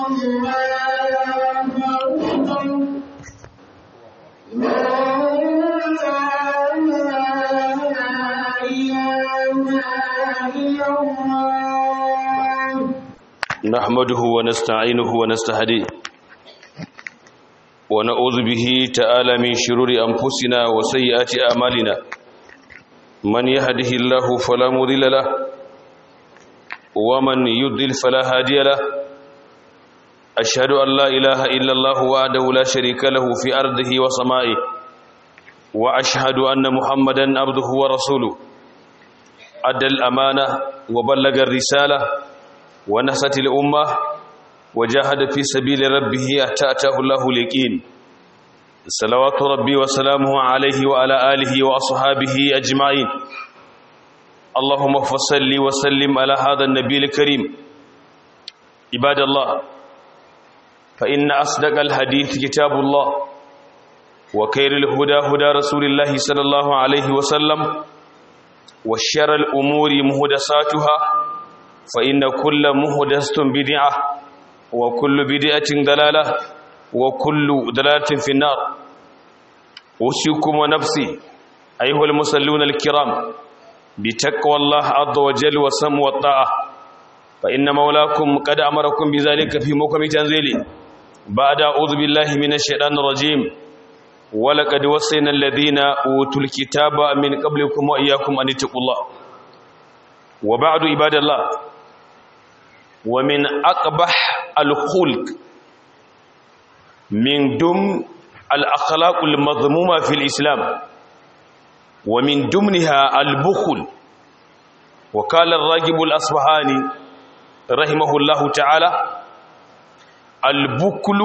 نحمده ونستعينه ونستهديه ونعوذ به تعالى من شرور أنفسنا وسيئات أعمالنا من يهده الله فلا مضل له ومن يضلل فلا هادي له أشهد أن لا إله إلا الله وحده لا شريك له في أرضه وسمائه وأشهد أن محمدا عبده ورسوله أدى الأمانة وبلغ الرسالة ونصت الأمة وجاهد في سبيل ربه حتى أتاه الله اليقين صلوات ربي وسلامه عليه وعلى آله وأصحابه أجمعين اللهم فصل وسلم على هذا النبي الكريم عباد الله فإن أصدق الحديث كتاب الله وخير الهدى هدى رسول الله صلى الله عليه وسلم وشر الأمور مهدساتها فإن كل مهدسة بدعة وكل بدعة دلالة وكل دلالة في النار أوصيكم ونفسي أيها المصلون الكرام بتقوى الله عز وجل وسم والطاعة فإن مولاكم قد أمركم بذلك في موكم تنزيله بعد أعوذ بالله من الشيطان الرجيم ولقد وصينا الذين أوتوا الكتاب من قبلكم وإياكم أن اتقوا الله وبعد عباد الله ومن أقبح الخلق من دم الأخلاق المذمومة في الإسلام ومن دمنها البخل وقال الراجب الأصبهاني رحمه الله تعالى البخل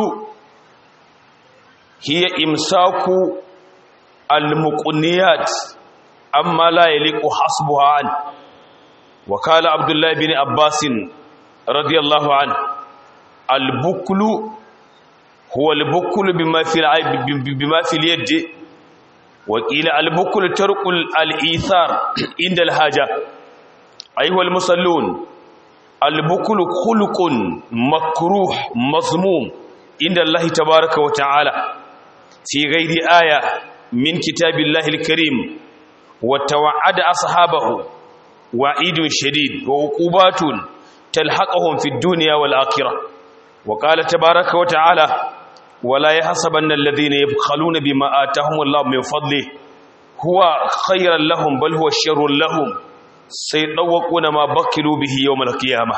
هي إمساك المقنيات أما لا يليق حسبها عنه وقال عبد الله بن عباس رضي الله عنه البكل هو البكل بما في العيب بما في اليد وقيل البكل ترك الإيثار عند الحاجة أيها المصلون البكل خلق مكروه مذموم عند الله تبارك وتعالى في غير آية من كتاب الله الكريم وتوعد أصحابه وعيد شديد وعقوبات تلحقهم في الدنيا والآخرة وقال تبارك وتعالى ولا يحسبن الذين يبخلون بما آتاهم الله من فضله هو خيرا لهم بل هو شر لهم سيطوقون ما بكلوا به يوم القيامة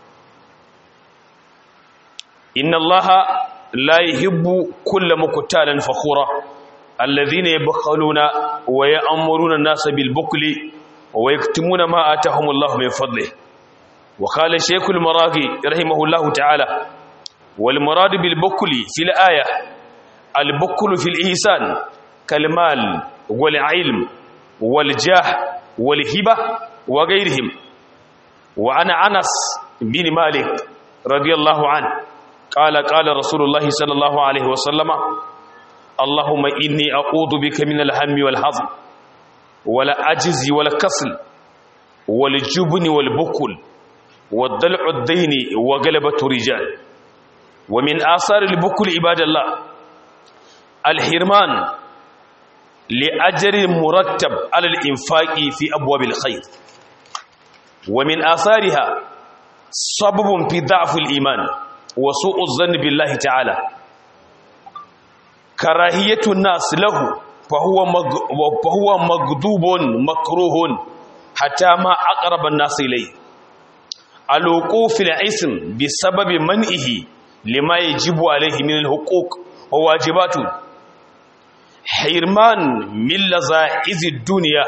إن الله لا يحب كل مكتال فخورا الذين يبخلون ويأمرون الناس بالبخل ويكتمون ما آتاهم الله من فضله وقال الشيخ المراغي رحمه الله تعالى والمراد بالبكل في الآية البكل في الإحسان كالمال والعلم والجاه والهبة وغيرهم وأنا أنس بن مالك رضي الله عنه قال قال رسول الله صلى الله عليه وسلم اللهم إني أعوذ بك من الهم والحزن ولا أجز ولا كسل والجبن والبكل والضلع الدين وغلبة الرجال ومن آثار البكل عباد الله الحرمان لأجر مرتب على الإنفاق في أبواب الخير ومن آثارها سبب في ضعف الإيمان وسوء الظن بالله تعالى كراهية الناس له فهو فهو مغضوب مكروه حتى ما أقرب الناس إليه الوقوف العسم بسبب منئه لما يجب عليه من الحقوق وواجباته حرمان من لذائذ الدنيا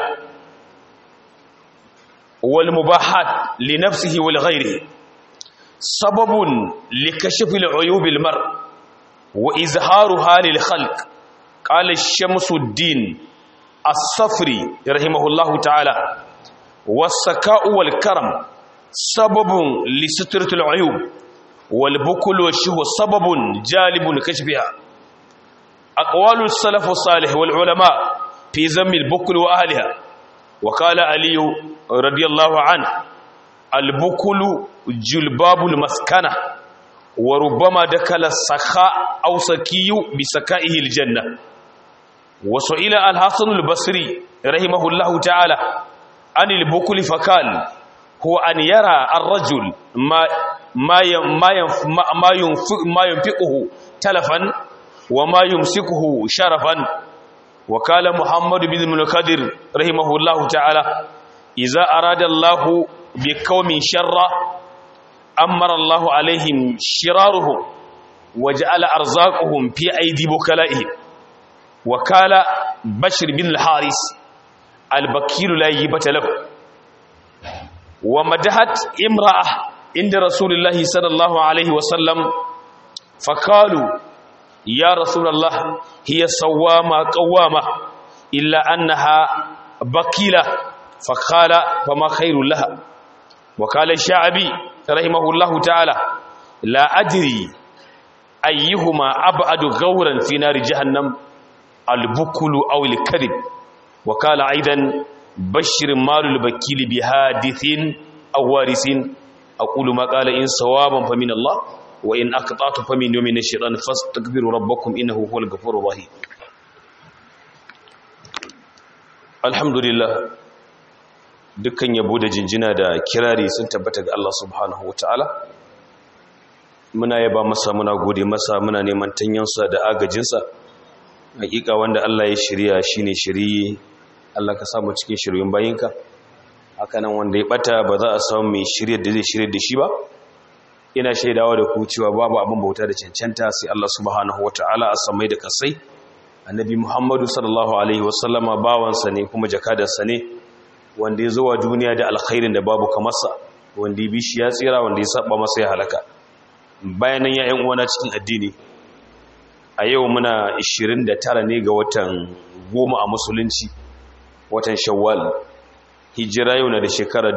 والمباحات لنفسه ولغيره سبب لكشف العيوب المرء وإظهارها للخلق قال الشمس الدين الصفري رحمه الله تعالى والسكاء والكرم سبب لسترة العيوب والبكل والشهوة سبب جالب لكشفها أقوال السلف الصالح والعلماء في ذم البكل وأهلها وقال علي رضي الله عنه البكل جلباب المسكنة وربما دخل السخاء أو سكي بسكائه الجنة وسئل الحسن البصري رحمه الله تعالى عن البكل فقال هو أن يرى الرجل ما ما ما ما ينفق ما ينفقه تلفا وما يمسكه شرفا وقال محمد بن المنكدر رحمه الله تعالى إذا أراد الله بقوم شرا أمر الله عليهم شرارهم وجعل أرزاقهم في أيدي بكلائهم وقال بشر بن الحارس البكير لا يبت له ومدحت امرأة عند رسول الله صلى الله عليه وسلم فقالوا يا رسول الله هي صوامة قوامة إلا أنها بكيلة فقال فما خير لها وقال الشعبي رحمه الله تعالى لا أدري أيهما أبعد غورا في نار جهنم البكل أو الكذب وقال أيضا بشر مال البكيل بحادث أو وارث أقول ما قال إن صوابا فمن الله وإن أقطعت فمن يوم الشيطان فاستكبروا ربكم إنه هو الغفور الرحيم الحمد لله dukkan yabo da jinjina da kirari sun tabbata ga Allah subhanahu wataala muna yaba masa muna gode masa muna neman tanyansa da agajinsa hakika wanda Allah ya shirya shine shiriye Allah ka samu cikin shiryun bayinka hakanan wanda ya bata ba za a samu mai shiryar da zai shiryar da shi ba ina shaidawa da ku cewa babu abin bauta da cancanta sai Allah subhanahu wataala a samai da kasai annabi Muhammadu sallallahu alaihi wasallama bawansa ne kuma jakadarsa ne wanda ya zo wa duniya da alkhairin da babu kamarsa wanda ya bi shi ya tsira wanda ya saba masa ya halaka bayanan ya yan uwana cikin addini a yau muna 29 ne ga watan goma a musulunci watan shawwal hijira yau na da shekara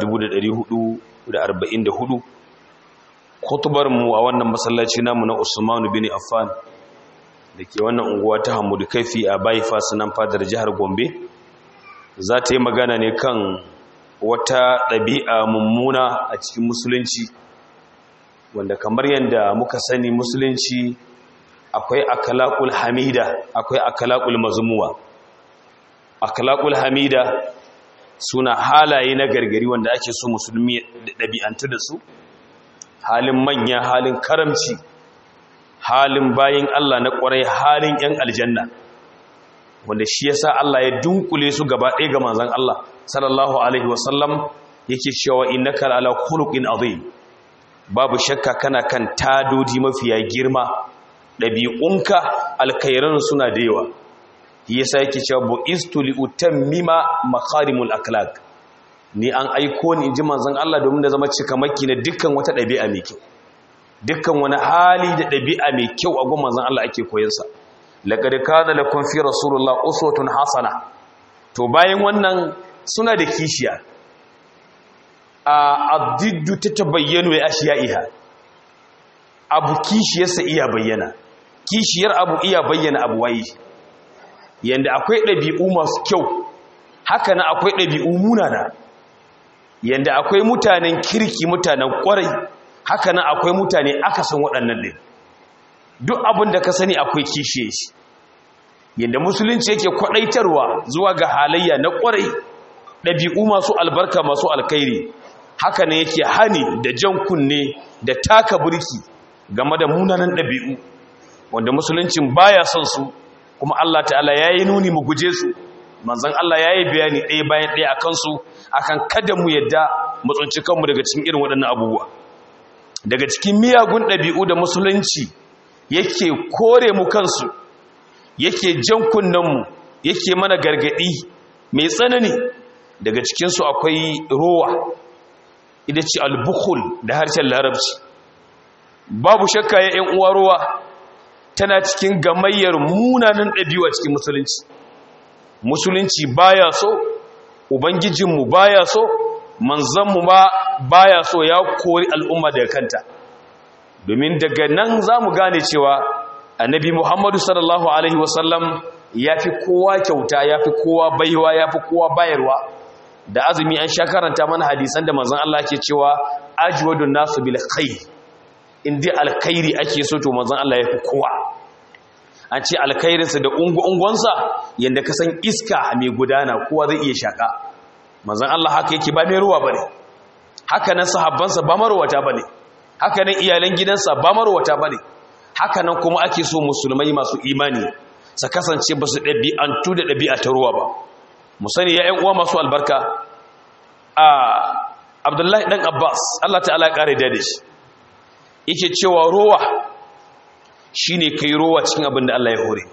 1444 kutubar mu a wannan masallaci namu na Usman bin Affan da ke wannan unguwa ta Hamudu Kaifi a Bypass nan fadar jihar Gombe za ta yi magana ne kan wata ɗabi'a mummuna a cikin musulunci wanda kamar yadda muka sani musulunci akwai akalakul hamida akwai akalakul mazmuwa akalakul hamida suna halaye na gargari wanda ake so musulmi ɗabi'antu da su halin manya halin karamci halin bayin Allah na ƙwarai halin 'yan aljanna wanda shi yasa Allah ya dunkule su gaba ɗaya ga manzon Allah sallallahu alaihi wasallam yake cewa innaka ala khuluqin azim babu shakka kana kan tadodi mafiya girma ɗabi'unka alkhairan suna da yawa shi yasa yake cewa bu'istu li utammima makarimul akhlaq ni an aiko ni inji manzon Allah domin da zama cikamaki na dukkan wata ɗabi'a mai kyau dukkan wani hali da ɗabi'a mai kyau a gun manzon Allah ake koyansa laqad kana lakum fi rasulullah uswatun hasana to bayan wannan suna da kishiya a addiddu tatabayyanu ya ashiya'iha abu kishiyarsa iya bayyana kishiyar abu iya bayyana abu waye yanda akwai ɗabi'u masu kyau haka na akwai ɗabi'u munana yanda akwai mutanen kirki mutanen ƙwarai haka na akwai mutane akasin waɗannan ɗin duk abin da ka sani akwai kishiye shi yadda musulunci yake kwaɗaitarwa zuwa ga halayya na ƙwarai ɗabi'u masu albarka masu alkairi haka ne yake hani da jan kunne da taka burki game da munanan ɗabi'u wanda musuluncin baya son su kuma Allah ta'ala ya yi nuni mu guje su manzan Allah ya yi bayani ɗaya bayan ɗaya a kansu akan kada mu yadda mu tsunci kanmu daga cikin irin waɗannan abubuwa daga cikin miyagun ɗabi'u da musulunci yake kore mu kansu yake jan kunnenmu yake mana gargaɗi mai tsanani daga cikinsu akwai rowa ita ce albukhul da harshen larabci babu shakka ya ‘yan uwa rowa tana cikin gamayyar munanan ɗabi'u a cikin musulunci musulunci baya so ubangijinmu baya so manzanmu ma baya so ya kori al'umma daga kanta domin daga nan za mu gane cewa annabi muhammadu sallallahu alaihi wasallam ya fi kowa kyauta ya fi kowa baiwa ya fi kowa bayarwa da azumi an sha karanta mana hadisan da manzan Allah ke cewa ajwadun nasu bil khair in dai alkhairi ake so to manzon Allah ya fi kowa an ce alkhairinsa da ungu-ungonsa yadda ka san iska mai gudana kowa zai iya shaƙa manzon Allah haka yake ba mai ruwa ba ne haka nan sahabbansa ba marwata ba ne haka nan iyalan gidansa ba marwata ba ne haka nan kuma ake so musulmai masu imani su kasance ba su ɗabi'antu da ɗabi'a ta ruwa ba mu sani ya uwa masu albarka a abdullahi ɗan abbas allah ta'ala ya ƙare da shi yake cewa ruwa shi ne kai ruwa cikin abin da allah ya hore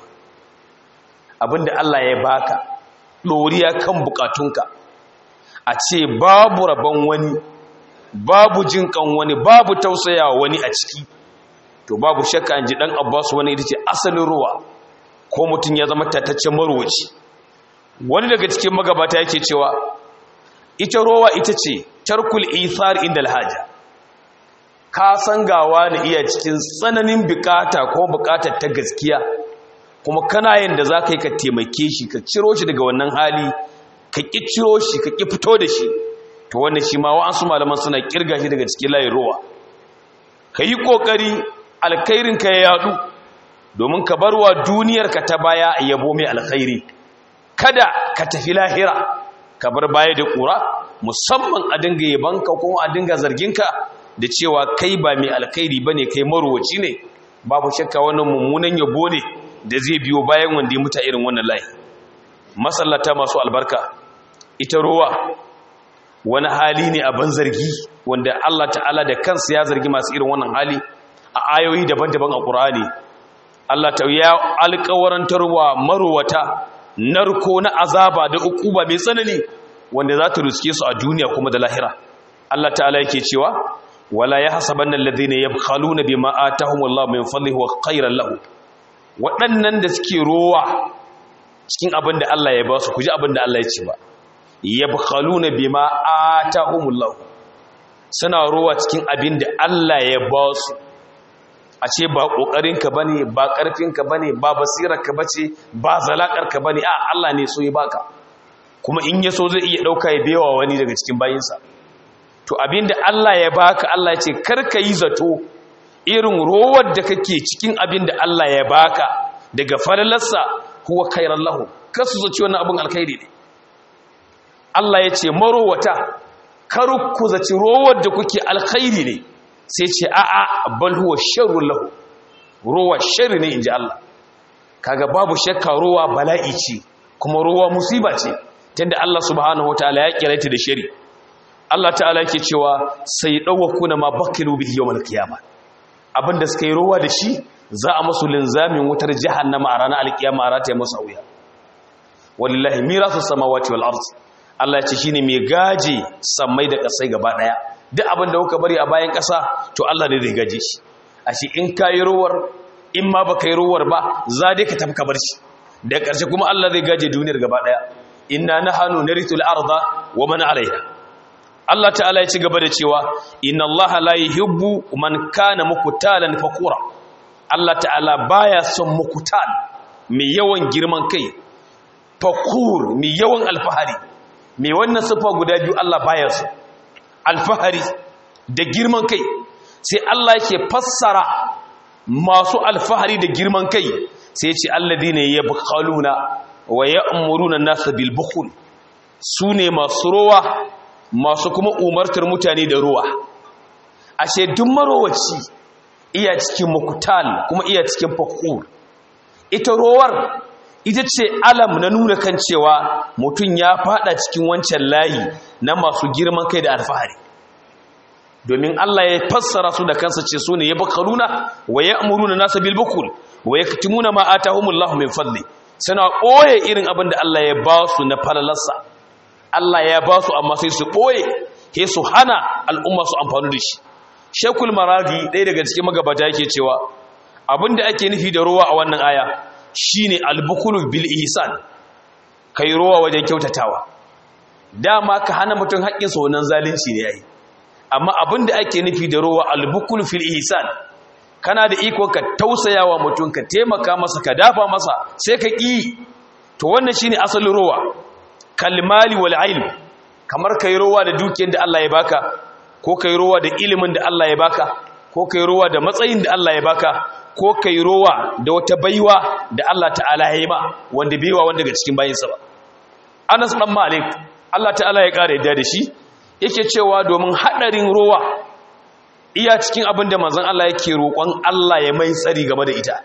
abin da allah ya baka ɗoriya kan bukatunka a ce babu rabon wani babu jinkan wani babu tausaya wani a ciki to babu shakka an ji ɗan abbas wani ita ce asalin ruwa ko mutum ya zama tattaccen marwaci wani daga cikin magabata yake cewa ita rowa ita ce tarkul ithar inda alhaja ka san gawa da iya cikin tsananin bukata ko bukatar ta gaskiya kuma kana yin da za ka yi ka taimake shi ka ciro shi daga wannan hali ka ƙi ciro shi ka ƙi fito da shi to wannan shi ma wa'ansu malaman suna kirga shi daga cikin layin rowa ka yi ƙoƙari alkhairinka ya yadu domin ka barwa duniyarka ta baya yabo mai alkhairi kada ka tafi lahira ka bar baya da ƙura musamman a dinga yabanka ko a dinga zarginka da cewa kai ba mai alkhairi ba ne kai marowaci ne babu shakka wannan mummunan yabo ne da zai biyo bayan wanda ya muta irin wannan layi masallata masu albarka ita rowa wani hali ne a ban zargi wanda Allah ta'ala da kansa ya zargi masu irin wannan hali a ayoyi daban-daban a ƙur'ani Allah ta ya alƙawarantarwa marowata narko na azaba da ukuba mai tsanani wanda za ta ruske su a duniya kuma da lahira Allah ta'ala yake cewa wala yahsabanna alladhina yabkhaluna bima atahumullahu min fadlihi wa khayran lahu waɗannan da suke rowa cikin abin da Allah ya ba su kuji abin da Allah ya ce ba yabkhaluna bima atahumullahu suna rowa cikin abin da Allah ya ba su a ce ba ƙoƙarinka ba ne ba ƙarfinka ba ne ba basirarka ba ce ba zalaƙarka ba ne a Allah ne so ya baka kuma in ya so zai iya ɗauka ya bewa wani daga cikin bayinsa to abinda Allah ya baka Allah ya ce karka yi zato irin rowar da kake cikin abinda Allah ya baka daga falalarsa huwa khairan lahu kasu zaci wannan abin alkhairi ne Allah ya ce marowata kar ku zaci rowar da kuke alkhairi ne sai ce a'a bal huwa sharrun lahu ruwa sharri ne inji Allah kaga babu shakka ruwa bala'i ce kuma ruwa musiba ce tunda Allah subhanahu wataala ya kiraita da shari Allah ta'ala yake cewa sai dawakuna ma bakilu bihi yawmal qiyama abinda suka yi ruwa da shi za a musu linzamin wutar jahannama a ranar alkiyama a rataye musu wuya wallahi mirasu samawati wal ard Allah ya ce shine mai gaje sammai da kasai gaba daya duk abin da kuka bari a bayan ƙasa to Allah ne zai gaje shi a shi in ka yi ruwar in ma ba ka yi ruwar ba za dai ka tafi kabar shi da ƙarshe kuma Allah zai gaje duniyar gaba ɗaya inna na hannu na ritul arda wa mana alaiha Allah ta'ala ya ci gaba da cewa inna Allah la yuhibbu man kana mukutalan fakura Allah ta'ala baya son mukutal mai yawan girman kai fakur mai yawan alfahari mai wannan sifa guda biyu Allah baya so alfahari da girman kai sai Allah yake fassara masu alfahari da girman kai sai ce alladine yabkhaluna wa ya'muruna an-nasa bil bukhul sune masu rowa masu kuma umartar mutane da ruwa ashe duk marowaci iya cikin mukutal kuma iya cikin fakur ita rowar ita ce alam na nuna kan cewa mutum ya fada cikin wancan layi na masu girman kai da alfahari domin Allah ya fassara su da kansa ce su ne ya bakaruna wa ya amuruna nasa bilbukul wa ya katimuna ma atahumullahu min fadli suna ɓoye irin abin da Allah ya ba su na falalarsa Allah ya ba su amma sai su ɓoye sai su hana al'umma su amfani da shi shekul maradi ɗaya daga cikin magabata yake cewa abin da ake nufi da ruwa a wannan aya shine albukulu bil ihsan kai ruwa wajen kyautatawa dama ka hana mutum haƙƙinsa wannan zalunci ne yayi amma abin da ake nufi da ruwa albukulu fil ihsan kana da iko ka tausayawa mutum ka taimaka masa ka dafa masa sai ka ƙi to wannan shine asalin ruwa kalmali wal ilm kamar kai ruwa da dukiyar da Allah ya baka ko kai ruwa da ilimin da Allah ya baka ko kai rowa da matsayin da Allah ya baka ko kai rowa da wata baiwa da Allah ta'ala ya yi ma wanda baiwa wanda daga cikin bayinsa ba Anas dan Malik Allah ta'ala ya kare da shi yake cewa domin hadarin rowa iya cikin abin da manzon Allah yake roƙon Allah ya mai tsari game da ita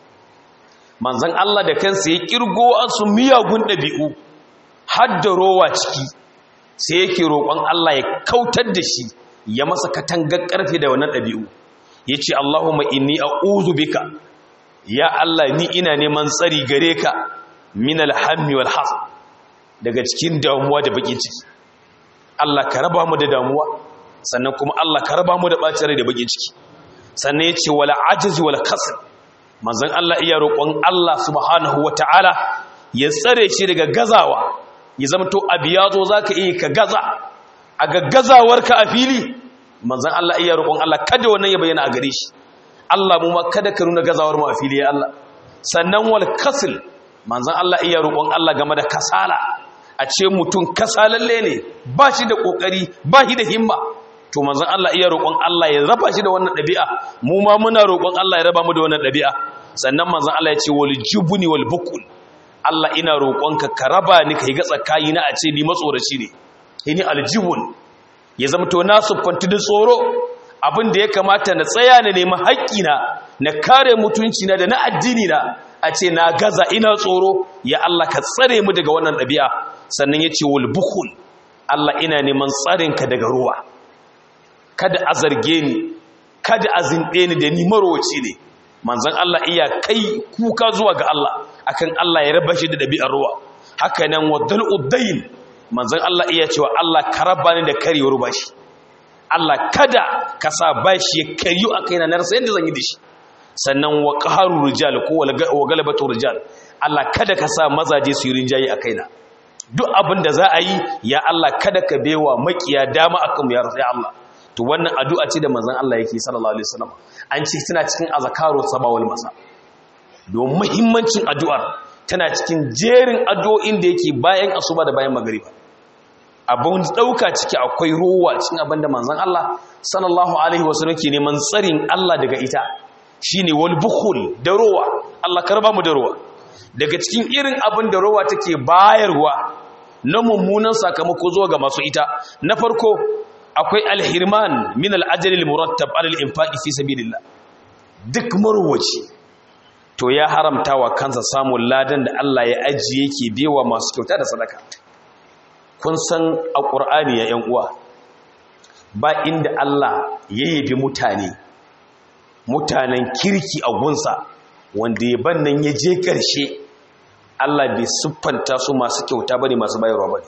manzon Allah da kansa ya kirgo asu miyagun dabi'u har da rowa ciki sai yake roƙon Allah ya kautar da shi ya masa katangar ƙarfe da wannan ɗabi'u ya ce Allahumma inni a'udhu bika ya Allah ni ina neman tsari gare ka min alhammi wal hazan daga cikin damuwa da bakin ciki Allah ka raba mu da damuwa sannan kuma Allah ka raba mu da bacin rai da bakin ciki sannan ya ce wala ajiz wala kasal manzon Allah iya roƙon Allah subhanahu wataala ya tsare shi daga gazawa ya zama to abu ya zo za ka iya ka gaza a gaggazawarka a fili manzan Allah iya roƙon Allah kada wannan ya bayyana a gare shi Allah mu ma kada ka nuna gazawar mu a fili ya Allah sannan wal kasil manzan Allah iya roƙon Allah game da kasala a ce mutum kasalalle ne ba shi da ƙoƙari ba shi da himma to manzan Allah iya roƙon Allah ya raba shi da wannan ɗabi'a mu ma muna roƙon Allah ya raba mu da wannan ɗabi'a sannan manzan Allah ya ce wal jubuni wal bukul Allah ina roƙonka ka raba ni ka yi ga tsakani na a ce ni matsoraci ne ini aljibun ya zama to na siffanti da tsoro abin da ya kamata na tsaya na nemi haƙƙina na kare mutunci na da na addini na a ce na gaza ina tsoro ya Allah ka tsare mu daga wannan ɗabi'a sannan ya ce wal bukhul Allah ina neman tsarinka daga ruwa kada a zarge ni kada a zinɗe ni da ni marowaci ne manzon Allah iya kai kuka zuwa ga Allah akan Allah ya raba shi da ɗabi'ar ruwa haka nan waddal uddain manzon Allah iya cewa Allah ka raba ni da karyewar bashi Allah kada ka sa bashi ya karyu a kaina na rasa yadda zan yi da shi sannan wa qaharu rijal ko wa galabatu rijal Allah kada ka sa mazaje su yi rinjaye a kaina duk abin da za a yi ya Allah kada ka bewa makiya dama akan mu ya rasu ya Allah to wannan addu'a ce da manzon Allah yake sallallahu alaihi wasallam an ce tana cikin azkaru sabawal masa don muhimmancin addu'ar tana cikin jerin addu'o'in da yake bayan asuba da bayan magariba abin dauka ciki akwai ruwa cikin abin da manzon Allah sallallahu alaihi wasallam ke neman tsarin Allah daga ita shine wal bukhul da ruwa Allah karba mu da ruwa daga cikin irin abin da ruwa take bayarwa na mummunan sakamako zuwa ga masu ita na farko akwai alhirman min al'ajali al-murattab alal infaqi fi sabilillah duk marwaci to ya haramta wa kansa samun ladan da Allah ya ajiye yake bewa masu kyauta da sadaka kun san a qur'ani ya yan uwa ba inda Allah ya yabi mutane mutanen kirki a gunsa wanda ya bannan ya je karshe Allah bai siffanta su masu kyauta bane masu bayarwa bane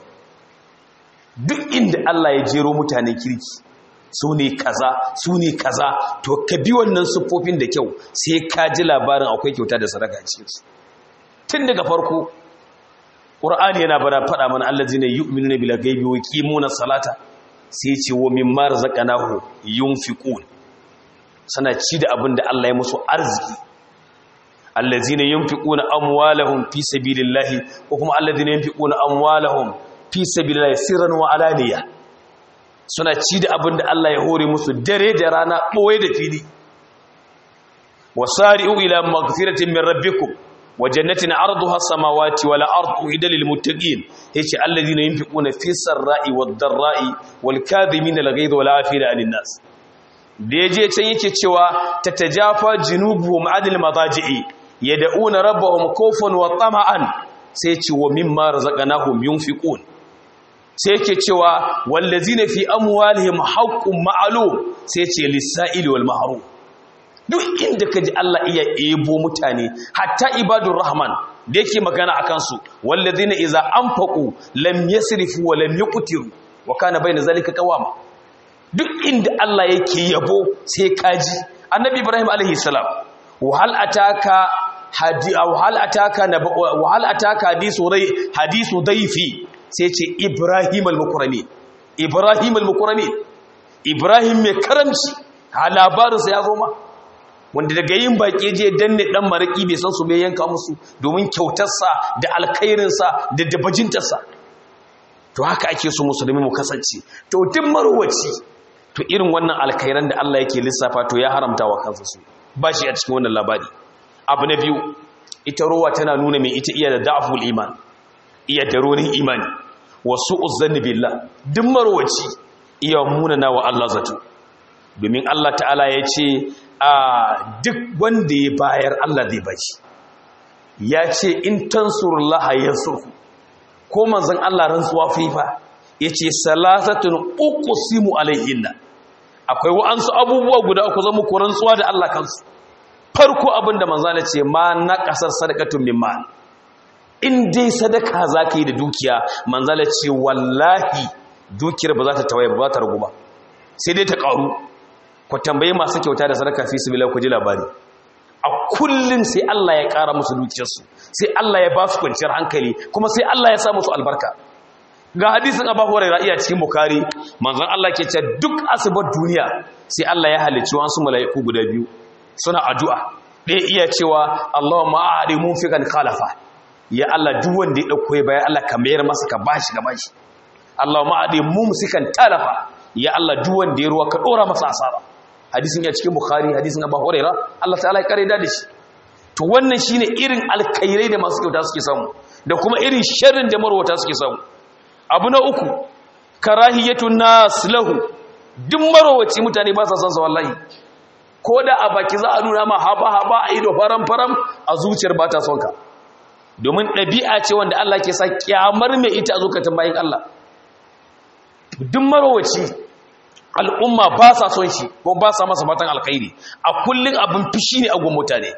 duk inda Allah ya jero mutanen kirki su ne kaza su ne kaza to ka bi wannan siffofin da kyau sai ka ji labarin akwai kyauta da sadaka cikinsu tun daga farko ƙur'ani yana bada faɗa mana Allah zai ne yi umini bila gaibi wa kimuna salata sai ce wa min mara zaƙanahu yunfiqun sana ci da abin da Allah ya musu arziki allazina yunfiquna amwalahum fi sabilillahi ko kuma allazina yunfiquna amwalahum fi sabilillah sirran wa alaniya suna ci da abin da Allah ya hore musu dare da rana boye da fili wasari'u ila maghfiratin min rabbikum wa jannatin arduha samawati wal ardu idal lil muttaqin yace alladhina yunfiquna fi sarra'i wad dharra'i wal kadhimina al ghayza wal 'afina 'anil nas da yaje can yake cewa tatajafa junubuhum 'anil madaji'i yad'una rabbahum khawfan wa tama'an sai ce wa mimma razaqnahum yunfiqun sai yake cewa wallazina fi amwalihim haqqun ma'lum sai ce lis-sa'ili wal mahrum duk inda kaji Allah iya ebo mutane hatta ibadur rahman da yake magana akan su wallazina idza anfaqu lam yasrifu wa lam yuqtiru wa kana bayna zalika qawama duk inda Allah yake yabo sai kaji annabi ibrahim alaihi salam wa hal ataka hadi aw hal ataka wa hal ataka hadisu rai hadisu daifi sai ce ibrahim al-mukrami ibrahim al-mukrami ibrahim mai karamci ha labarinsa ya zo ma wanda daga yin baƙi je danne dan maraki bai san su bai yanka musu domin kyautarsa da alkhairinsa da dabajintarsa to haka ake so musulmi mu kasance to duk marwaci to irin wannan alkhairan da Allah yake lissafa to ya haramta wa kansa su ba shi a cikin wannan labari abu na biyu ita rowa tana nuna mai ita iya da da'aful iman iya da ronin imani wasu uzzanni billah duk marwaci iya munana wa Allah zato domin Allah ta'ala ya ce a duk wanda ya bayar Allah zai bashi ya ce in tansurullaha yansurku ko manzon Allah rantsuwa fifa yace salasatun uqsimu alaihinna akwai wa'ansu abubuwa guda uku zama ku rantsuwa da Allah kansu farko abinda manzo Allah ce ma na kasar sadaqatun min mal in dai sadaka zaka yi da dukiya manzo Allah ce wallahi dukiyar ba za ta tawaye ba za ta ragu ba sai dai ta karu ku tambaye masu kyauta da sadaka fi sabilillah ku ji labari a kullum sai Allah ya ƙara musu dukiyarsu sai Allah ya ba su kwanciyar hankali kuma sai Allah ya sa musu albarka ga hadisin Abu Hurairah iya cikin Bukhari manzon Allah ke cewa duk asibar duniya sai Allah ya halicci wasu mala'iku guda biyu suna addu'a ɗaya iya cewa Allahumma a'adi munfiqan khalafa ya Allah duk wanda ya dauko ya bayan Allah ka mayar masa ka bashi ka bashi Allahumma a'adi mumsikan talafa ya Allah duk wanda ya ruwa ka dora masa asara hadisin ya cikin bukhari hadisin abu huraira Allah ta'ala ya kare da shi to wannan shine irin alkairai da masu kyauta suke samu da kuma irin sharrin da marwata suke samu abu na uku karahiyatun nas lahu duk marwaci mutane ba sa son sa wallahi ko da a baki za a nuna ma haba haba a ido faram faram a zuciyar ba ta son ka domin ɗabi'a ce wanda Allah ke sa kyamar mai ita a zukatan bayan Allah duk marwaci al'umma ba sa son shi ko ba sa masa fatan alkhairi a kullum abin fishi ne a gun mutane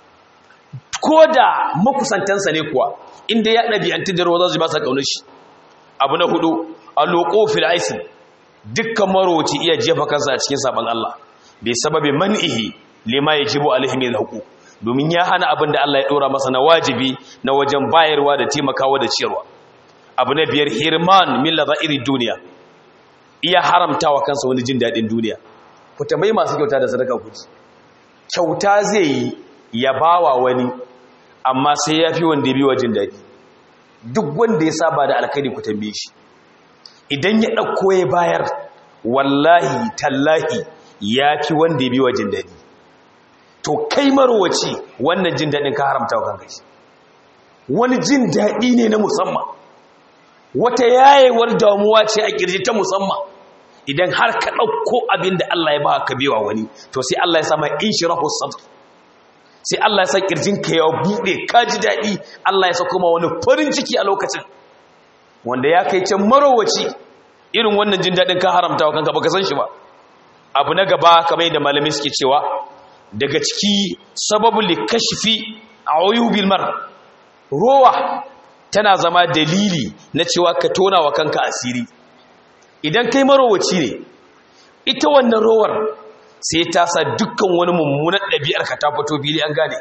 ko da makusantansa ne kuwa inda ya ɗabi'antu da ruwa za su ba sa ƙaunar shi abu na hudu a loƙo fil'aisin dukkan marowaci iya jefa kansa a cikin sabon Allah bai sababi man'ihi lima ya jibo alhimin haƙu domin ya hana abin da Allah ya ɗora masa na wajibi na wajen bayarwa da taimakawa da ciyarwa abu na biyar hirman min iri duniya iya haramta wa kansa wani jin daɗin duniya ku tambayi masu kyauta da sadaka ku kyauta zai yi ya bawa wani amma sai ya fi wanda ya biwa jin daɗi duk wanda ya saba da alkhairi ku tambaye shi idan ya ɗauko ya bayar wallahi tallahi ya fi wanda ya biwa jin daɗi to kai marwaci wannan jin daɗin ka haramta wa kanka shi wani jin daɗi ne na musamman wata yayewar damuwa ce a kirji ta musamman idan har ka ɗauko abin da Allah ya ba ka bewa wani to sai Allah ya sama in shi rahu sadr sai Allah ya sa kirjinka ya buɗe ka ji daɗi Allah ya sa kuma wani farin ciki a lokacin wanda ya kai can marowaci irin wannan jin daɗin ka haramta wa kanka baka san shi ba abu na gaba kamar yadda malamai suke cewa daga ciki sababu likashfi ayubil mar rowa tana zama dalili na cewa ka tona wa kanka asiri idan kai marowaci ne ita wannan rowar sai ta sa dukkan wani mummunan ɗabi'ar ka ta fito fili an gane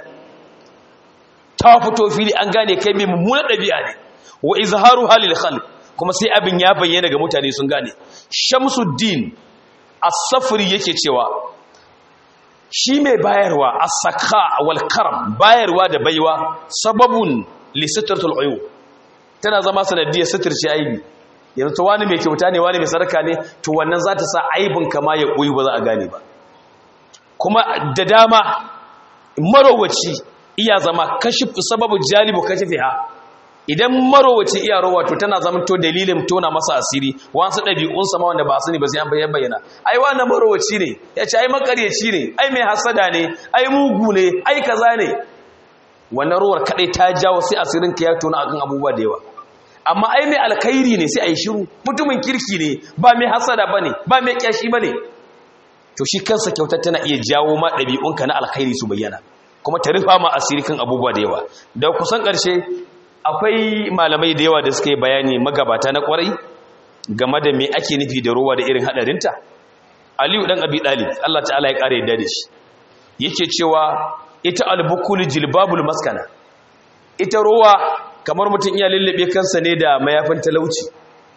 ta fito fili an gane kai mai mummunan ɗabi'a ne wa izharu halil khalq kuma sai abin ya bayyana ga mutane sun gane shamsuddin as-safri yake cewa shi mai bayarwa as-sakha wal karam bayarwa da baiwa sababun li sitratul uyub tana zama sanadiyar suturce aibi yanzu to wani mai kyauta ne wani mai sarka ne to wannan za ta sa aibin kama ya koyi ba za a gane ba kuma da dama marowaci iya zama kashi sababu jalibu kashi fiha idan marowaci iya rowa to tana zama to dalilin tona masa asiri wasu ɗabi'un sama wanda ba su ne ba sai an bayyana bayyana ai wannan marowaci ne ya ce ai makaryaci ne ai mai hasada ne ai mugu ne ai kaza ne wannan rowar kadai ta jawo sai asirin ka ya tona akan abubuwa da yawa amma ai mai alkhairi ne sai ai shiru mutumin kirki ne ba mai hasada bane ba mai kyashi bane to shi kansa kyautar tana iya jawo ma ɗabi'unka na alkhairi su bayyana kuma ta rufa ma asiri kan abubuwa da yawa da kusan ƙarshe akwai malamai da yawa da suka yi bayani magabata na kwarai game da me ake nufi da ruwa da irin hadarinta aliyu dan abi dalib Allah ta'ala ya kare yadda da shi yake cewa ita albukul jilbabul maskana ita ruwa kamar mutum iya lullube kansa ne da mayafin talauci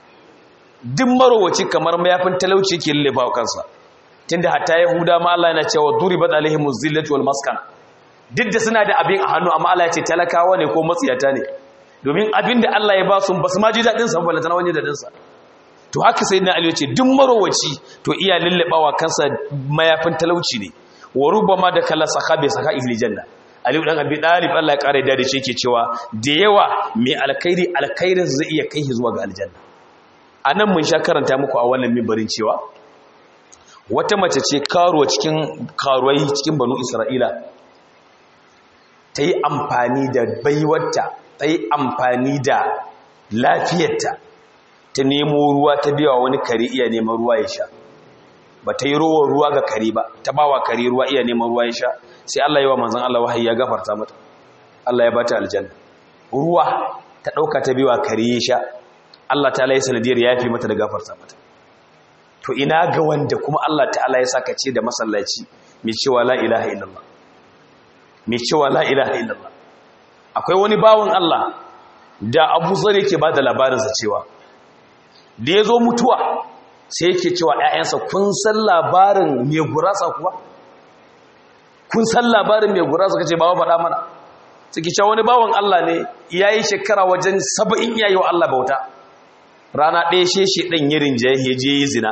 duk marowaci kamar mayafin talauci ke lullube kansa tunda hatta yahuda ma Allah yana cewa duribat alaihimuz zillatu wal maskana duk da suna da abin a hannu amma Allah ya ce talakawa ne ko matsiyata ne domin abin da Allah ya ba su ba su ma ji daɗin sa balantana wani daɗin sa to haka sai na aliyu ce duk marowaci to iya lullabawa kansa mayafin talauci ne wa rubama da kala saka bai saka ihli janna aliyu dan abi dalib Allah ya kare da shi yake cewa da yawa mai alkhairi alkhairin zai iya kai zuwa ga aljanna anan mun sha karanta muku a wannan mimbarin cewa wata mace ce karuwa cikin karuwai cikin banu isra'ila ta yi amfani da baiwarta ta yi amfani da lafiyarta ta nemo ruwa ta biya wani kare iya neman ruwa ya sha ba ta yi rowar ruwa ga kare ba ta ba wa kare ruwa iya neman ruwa ya sha sai Allah yi wa manzan Allah wahayi ya gafarta mata Allah ya bata aljanna ruwa ta ɗauka ta biya kare ya sha Allah ta layi sanadiyar ya fi mata da gafarta mata to ina ga wanda kuma Allah ta'ala ya saka ce da masallaci mai cewa la ilaha illallah mai cewa la ilaha illallah akwai wani bawon Allah da Abu Zar yake bada labarinsa cewa da ya zo mutuwa sai yake cewa ‘ya'yansa kun san labarin mai gurasa kuwa? kun san labarin mai gurasa kace bawa faɗa mana suke cewa wani bawan Allah ne ya yi shekara wajen saba'in iya yi wa Allah bauta rana ɗaya sheshe ɗan yirin ya je yi zina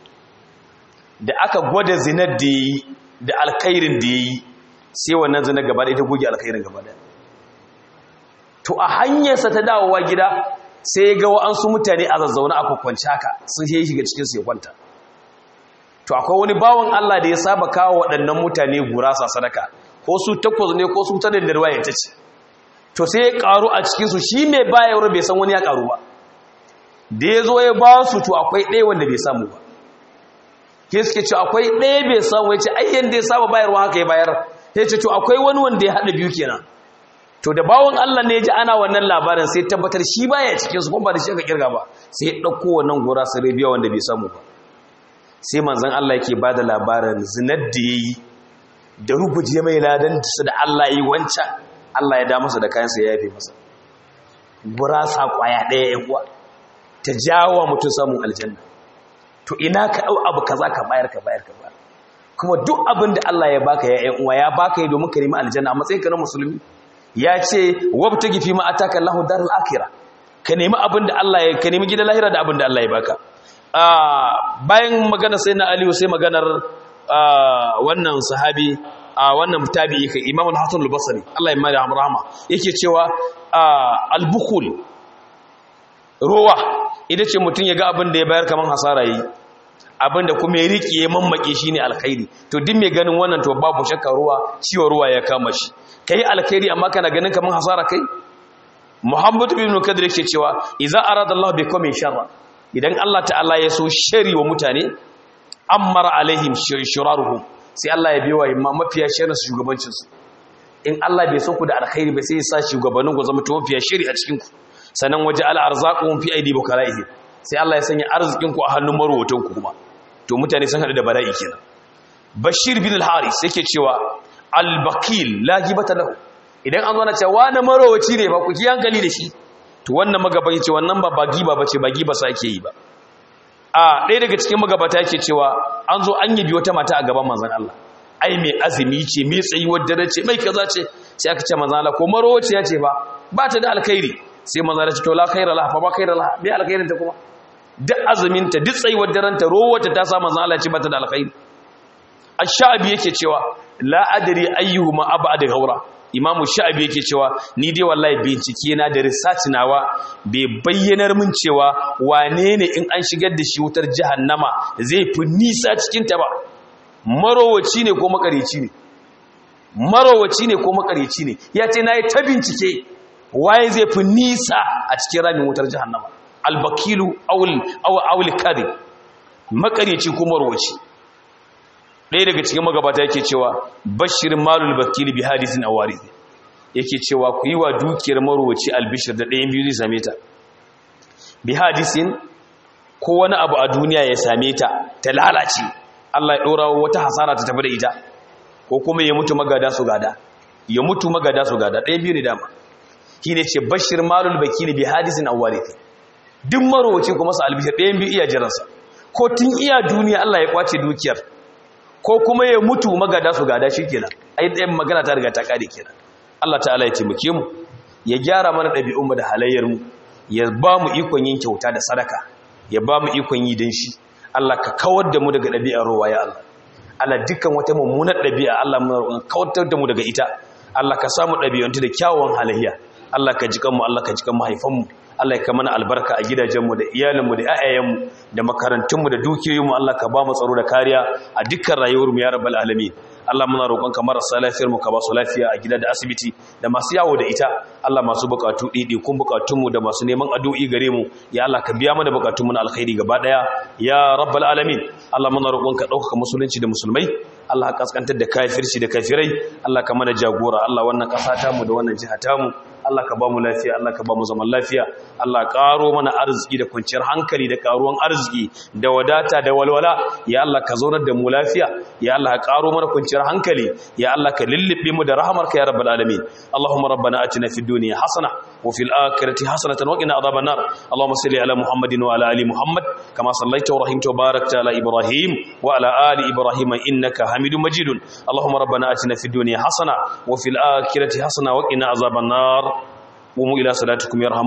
da aka gwada zinar da yi da alkairin da ya yi sai wannan zina gaba da ita goge alkairin gaba da to a hanyarsa ta dawowa gida sai ya ga wa'ansu mutane a zazzauna a kwakwanci haka sun shi shiga cikin su ya kwanta to akwai wani bawan Allah da ya saba kawo waɗannan mutane gurasa sadaka ko su takwas ne ko su ta da ruwa ya tace to sai ya karu a cikin su shi mai bayarwa bai san wani ya karu ba da ya zo ya ba su to akwai ɗaya wanda bai samu ba ke suke ce akwai ɗaya bai samu ya ce ayyan da ya saba bayarwa haka ya bayar ya ce to akwai wani wanda ya haɗa biyu kenan to da bawon Allah ne ji ana wannan labarin sai tabbatar shi baya cikin su kuma ba da shi aka kirga ba sai ya dauko wannan gora sai rabiya wanda bai samu ba sai manzon Allah yake bada labarin zinar da yayi da rubuje mai ladan su da Allah yi wancan Allah ya da masa da kayan sa ya yafe masa gurasa kwaya daya yan uwa ta jawo mutum samun aljanna to ina ka dau abu kaza ka bayar ka bayar ka bayar kuma duk abin da Allah ya baka ya yan uwa ya baka yi domin ka nemi aljanna a matsayin ka na musulmi ya ce wabtagi fi ma ataka Allahu darul akhirah ka nemi abin da Allah ya ka nemi gidan lahira da abin da Allah ya baka bayan magana sai na Aliyu sai maganar wannan sahabi wannan tabi'i kai Imam al-Hasan al-Basri Allah ya mada rahama yake cewa al-bukhul rowa ita ce mutum ya ga abin da ya bayar kaman hasara yi abin da kuma ya riƙe ya mammake shi ne alkhairi to duk mai ganin wannan to babu shakka ruwa ciwo ruwa ya kama shi kai alkhairi amma kana ganin kaman hasara kai Muhammad ibn Kadir yake cewa idza arada Allah bikum sharra idan Allah ta'ala ya so shari wa mutane amara alaihim shiraruhum sai Allah ya biwa imma mafiya sharri su shugabancin su in Allah bai so ku da alkhairi ba sai ya sa shugabannin ku zama mafiya shari a cikin ku sanan waje al arzaquhum fi aidi bukalaihi sai Allah ya sanya arzikin ku a hannun marwatan ku kuma to mutane sun hadu da bala'i kenan Bashir bin al-Haris yake cewa al-bakil la gibata lahu idan an zo na cewa na marowaci ne ba ku ki hankali da shi to wannan magabaci ce wannan ba giba bace ba giba sa ake yi ba a ɗaya daga cikin magabata yake cewa an zo an yabi wata mata a gaban manzon Allah ai mai azumi ce mai tsayuwar dare ce mai kaza ce sai aka ce manzon Allah ko marowaci ya ce ba ba ta da alkhairi sai manzon Allah ce to la khaira laha fa ba khaira laha me alkhairin ta kuma duk azumin ta duk tsayuwar daren ta rowata ta sa manzon Allah ce ba ta da alkhairi ash-sha'bi yake cewa la adri ayyuhuma ab'ad ghawra imamu sha'abi yake cewa ni dai wallahi bincike na da research nawa bai bayyanar min cewa wane ne in an shigar da shi wutar jahannama zai fi nisa cikin ta ba marowaci ne ko makarici ne marowaci ne ko makarici ne ya ce na yi ta bincike waye zai fi nisa a cikin ramin wutar jahannama albakilu awul kari makarici ko marowaci ɗaya daga cikin magabata yake cewa bashir malul bakili bi hadisin a wari yake cewa ku yi wa dukiyar marowaci albishir da ɗayan biyu zai same ta bi hadisin ko wani abu a duniya ya same ta ta lalace Allah ya ɗora wata hasara ta tafi da ita ko kuma ya mutu magada su gada ya mutu magada su gada ɗayan biyu ne dama shi ne ce bashir malul bakili bi hadisin a wari duk marowaci kuma su albishir ɗayan biyu iya jiransa ko tun iya duniya Allah ya kwace dukiyar ko kuma ya mutu magada su gada shi kenan ai ɗayan magana ta riga ta ƙare kenan Allah ta'ala ya taimake mu ya gyara mana ɗabi'unmu da halayyar mu ya ba mu ikon yin kyauta da sadaka ya ba mu ikon yi dan shi Allah ka kawar da mu daga ɗabi'ar rowa ya Allah Allah dukkan wata mummunar ɗabi'a Allah mu kawar da mu daga ita Allah ka samu ɗabi'antu da kyawawan halayya Allah ka jikan mu Allah ka jikan mahaifanmu Allah ya mana albarka a gidajenmu da iyalinmu da ƴaƴayenmu da makarantunmu da dukiyoyinmu Allah ka ba mu tsaro da kariya a dukkan rayuwarmu ya rabbal alamin Allah muna roƙonka marasa lafiyar mu ka ba su lafiya a gida da asibiti da masu yawo da ita Allah masu bukatu ɗiɗi kun bukatunmu da masu neman addu'i gare mu ya Allah ka biya mana bukatunmu na alkhairi gaba ɗaya ya rabbal alamin Allah muna roƙonka ɗaukaka musulunci da musulmai Allah ka kaskantar da kafirci da kafirai Allah ka mana jagora Allah wannan ƙasa tamu da wannan jiha tamu Allah ka ba mu lafiya Allah ka ba mu zaman lafiya Allah ƙaro mana arziki da kwanciyar hankali da ƙaruwan arziki da wadata da walwala ya Allah ka zaunar da mu lafiya ya Allah ka ƙaro mana kwanciyar hankali ya Allah ka lullube mu da rahamarka ya rabbal alamin Allahumma rabbana atina fid dunya hasana wa fil akhirati hasanatan wa qina adhaban nar Allahumma salli ala Muhammadin wa ala ali Muhammad kama sallaita wa rahimta wa barakta ala Ibrahim wa ala ali Ibrahim innaka Hamidum Majidun Allahumma rabbana atina fid dunya hasana wa fil akhirati hasana wa qina adhaban nar قوموا إلى صلاتكم يرحم